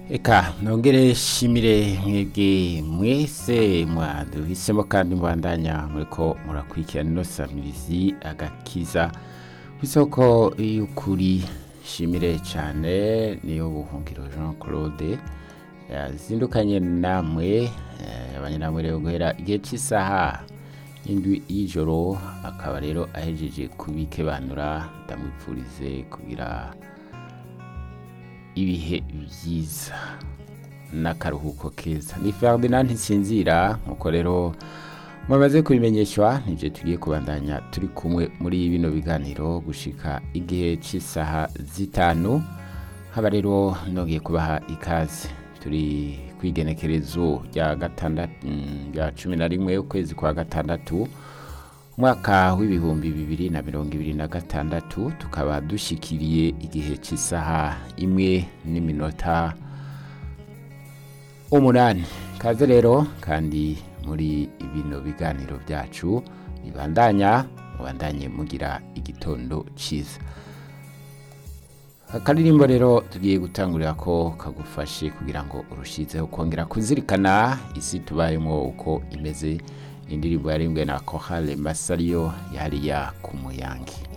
Eka nongere shimire mwebwe mwese mwaduhisemo kandi mbandanya muriko murakurikirana ino samirizi agakiza kw'isoko y'ukuri shimire cane niyo buhungiro Jean Claude yazindukanye namwe eh, abanye namwe rero guhera igihe c'isaha indwi y'ijoro akaba rero ahejeje kubikebanura ndamwipfurize kugira ibihe vyiza n'akaruhuko keza ni Ferdinand Nsinzira nkuko rero mumaze kubimenyeshwa nije tugiye kubandanya turi kumwe muri bino biganiro gushika igihe c'isaha zitanu haba rero nongeye kubaha ikaze turi kwigenekerezo rya gatandatu mm, rya cumi na rimwe ukwezi kwa gatandatu umwaka w'ibihumbi bibiri na mirongo ibiri na gatandatu tukaba dushikiriye igihe cy'isaha imwe n'iminota umunani kaze rero kandi muri bino biganiro byacu bibandanya mubandanye mugira igitondo cyiza akaririmbo rero tugiye gutangurira ko kagufashe kugira ngo urushizeho kongera kuzirikana isi tubayemo uko imeze indirimbo yarimbwe na Kohale Masario yariya ku muyange